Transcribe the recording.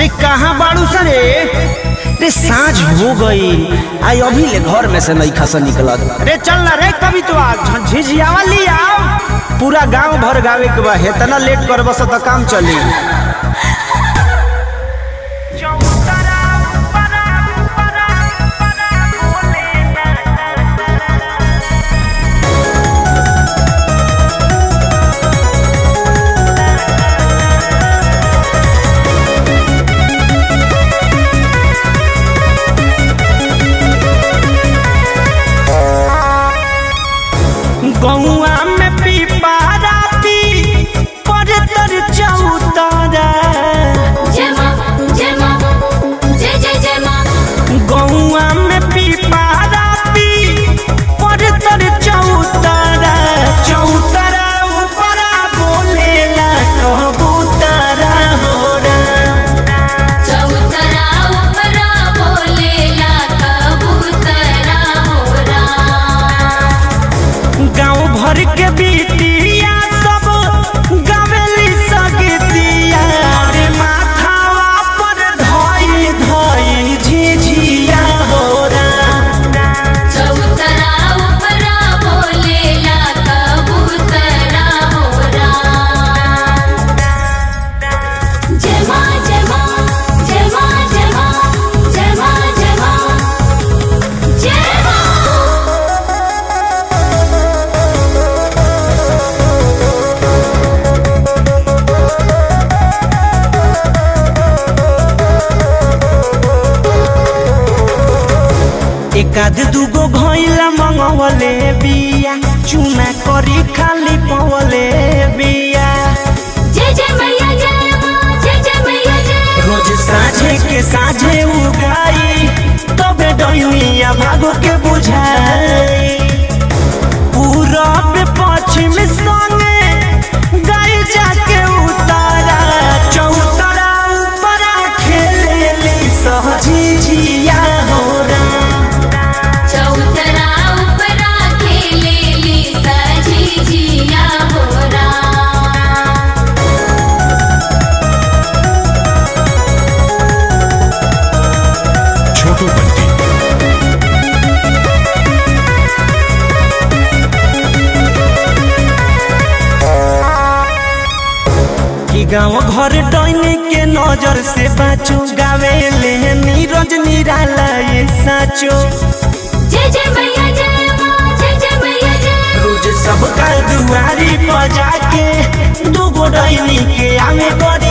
रे कहाँ बाड़ू सरे रे साँझ हो गई आई अभी ले घर में से नहीं खसा निकलत रे चल ना रे कभी तो आ झिझियावा ली आओ पूरा गांव भर गावे के बा हेतना लेट कर बस त काम चली गौआ में पीपारा पी पर तर चौतारा जय माँ जय माँ जय जय जय माँ गौआ में पीपारा पी पर तर चौतारा चौतारा ऊपरा बोलेला कबूतरा होरा चौतरा उपरा बोलेला कबूतरा होरा गाँव भर के बिटिया सब गावेली सगतिया रे माथावा पर धई धई झिझिया होरा चौतरा उपरा बोलेला कबूतरा होरा जय माँ जय माँ जय माँ जय माँ जय माँ जय माँ जय माँ एकाध दूगो घइला मंगवले बिया चुना करी खाली पवले बिया जय जय मैया जय माँ जय जय मैया जय रोज साझे के साझे उगाई तबे डयुइया भागो के बुझाई पूरब पश्चिम संगे गाय जाके उतारा चौतरा ऊपरा खेलेली सहजी जिया होरा चौतरा उपरा खेलेली सजी जिया होरा छोटू बंटी कि गाँव घर डैनी के नजर से बाचो गावे ले नीरज निराला ये साचो जय जय मैया जय माँ जय जय मैया जय रोज सबका दुआरी पर जाके दूगो डैनी के आवे करे